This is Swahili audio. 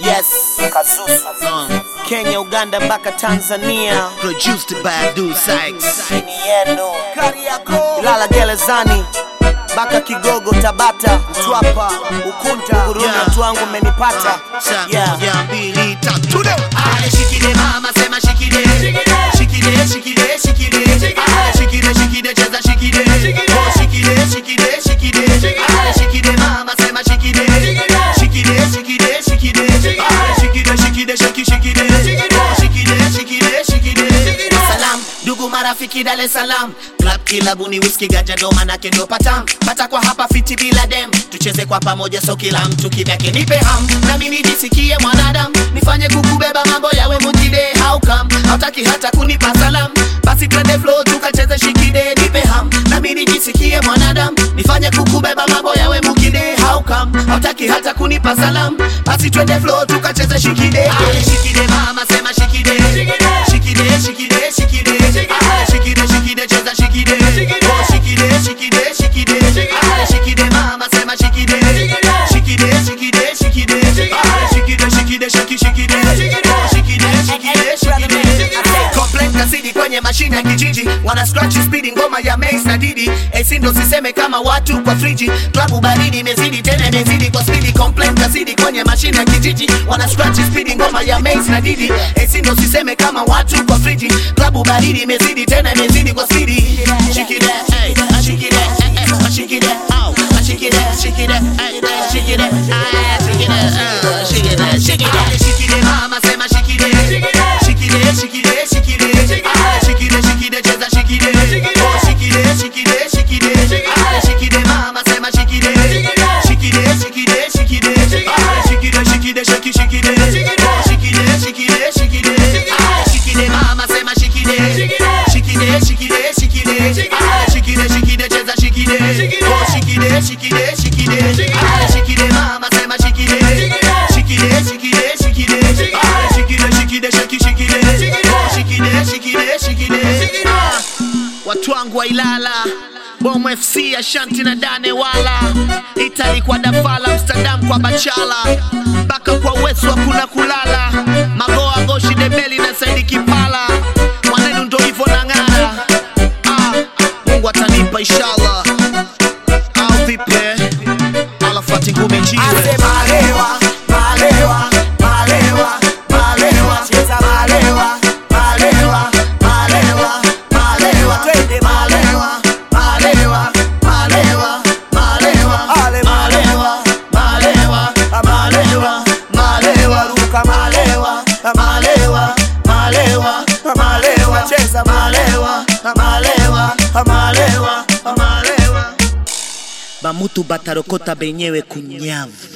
Yes, Kazuzu. Kenya, Uganda mpaka Tanzania. Produced by Abdul Sykes. Ni yenu. Ilala gerezani mpaka Kigogo, Tabata, Mtwapa, Ukunta, Burundi, Yeah. watu wangu mmenipata. Sa Yeah. moja mbili tatu leo. Ale shikide mama sema shikide. Shikide shikide shikide. Ale shikide shikide cheza shikide. Oh shikide shikide shikide. Ale shikide mama sema shikide. Shikide shikide shikide. Ale shikide shikide shiki shikide. Oh shikide shikide shikide. Salam ndugu marafiki Dar es Salaam. Club kilabuni whisky ganja ndo manake ndo patam. Pata kwa hapa fiti bila dem. Tucheze kwa pamoja so kila mtu kivyake nipe ham. Na mimi nijisikie mwanadamu. Nifanye kukubeba mambo yawe mujide how come? Hautaki hata kunipa salam. Basi twende flow tukacheze shikide nipe ham. Na mimi nijisikie mwanadamu. Nifanye kukubeba mambo yawe mujide how come? Hautaki hata kunipa salam. Basi twende flow tukacheze shikide. Ale shikide mama sema shikide. Shikide shikide shikide. Ale shikide shikide cheza shikide. Oh shikide shikide shikide. Ale shikide mama sema shikide. Shikide shikide shikide. Ale shikide shikide shiki shikide. Oh shikide shikide shikide. Complaint kasidi kwenye mashine ya kijiji wana scratch speed ngoma ya Mace na Didi AC ndo siseme kama watu kwa friji klabu baridi imezidi tena imezidi kwa speed complaint kasidi kwenye mashine ya kijiji wana scratch speed ngoma ya Mace na Didi AC ndo siseme kama watu kwa friji klabu baridi imezidi tena imezidi kwa speed shake it hey shake it hey shake it oh shake it shake it hey shake it ah shake it ah shake it shake it shake it mama sema shake it shikide shikide shikide ale shikide shikide cheza shikide oh shikide shikide shikide ale shikide mama sema shikide shikide shikide shikide ale shikide shikide shiki shikide oh shikide shikide shikide ale shikide mama sema shikide shikide shikide shikide ale shikide shikide cheza shikide oh shikide shikide shikide ale shikide mama sema shikide shikide shikide shikide ale shikide shikide shiki shikide oh shikide shikide shikide Ah, watu wangu wa Ilala Bomo FC Ashanti na Dane wala Itali kwa Dafala Amsterdam kwa Bachala mpaka kwa Wesu hakuna kulala Magoa Goshi Debeli na Saidi Kipala mwanenu ndo hivyo na ng'ara ah, Mungu atanipa inshallah au vipi alafati ngumi jiwe Ase malewa, malewa, malewa, malewa. Cheza malewa, malewa, malewa, malewa. Twende malewa, malewa, malewa, malewa. Ale malewa, malewa, malewa, malewa. Ruka malewa, malewa, malewa, malewa. Cheza malewa, malewa, malewa, malewa. bamutu batarokota benyewe kunyavu